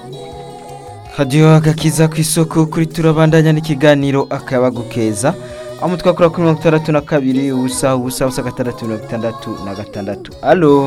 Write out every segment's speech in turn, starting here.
hadiyo agakiza ku isoko kuri turabandanya n'ikiganiro akayabagu keza aho umutwe wakora kuri mirongo itandatu na kabiri ubusa ubusa ubusa gatandatu mirongo itandatu na gatandatu alo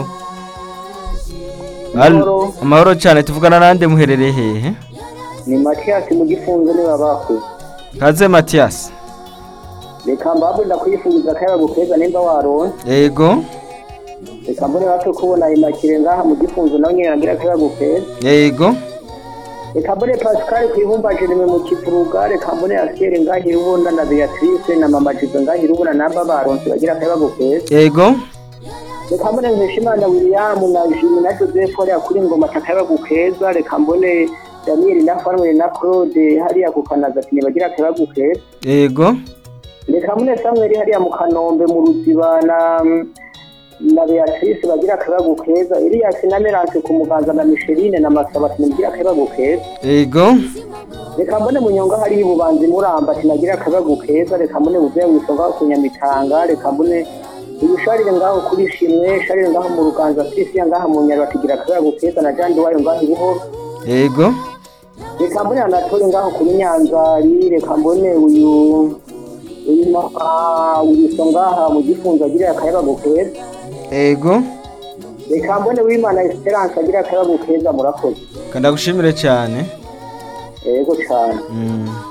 Alo, Amahoro. amahoro cyane tuvugana nande muherereye hehe ni matiyasi mu gifunzo niba bakuze kaze matiyasi reka mbabwe ndakwifuriza akayabagu keza nimba waronse yego reka mbone bato kubona imakire ngaha mu gifunzo nawe nyine nagira akayabagu keza yego reka mbone pascal kwibumba jereme mu kivuruga reka mbone asiere ngahira ubunda na beatrice na mama jizo ngahira ubunda namba baronse bagira akayabagu keza yego reka mbone nkeshimana william na jimi na joseph hariya kuri ngoma akayabagu keza reka mbone daniel na farme na claude hariya ku kanazatini bagira akayabagu keza yego reka mune samweli hariya mu kanombe mu ruziba na na beatrice bagira akabagu keza elias na merance ku muganza na micheline na masabati mugira akabagu keza yego reka mbone munyonga hariya ibubanzi muramba tinagira akabagu keza reka mbone buvuye wisonga ku nyamitanga reka mbone ibisharire ngaho kuri shimwe sharire ngaho mu ruganza sisi ngaho mu nyarwa tigira akabagu keza na jandi wayo ngaho ibuhoro yego reka mbone anatole ngaho kuri nyanzari reka mbone uyu uyu ah, uyu so ngaha mu gifunzo agira akayabagu keza yego reka mbone wimana esperance agira akayabagu keza murakoze kandagushimire cyane yego cyane Mm.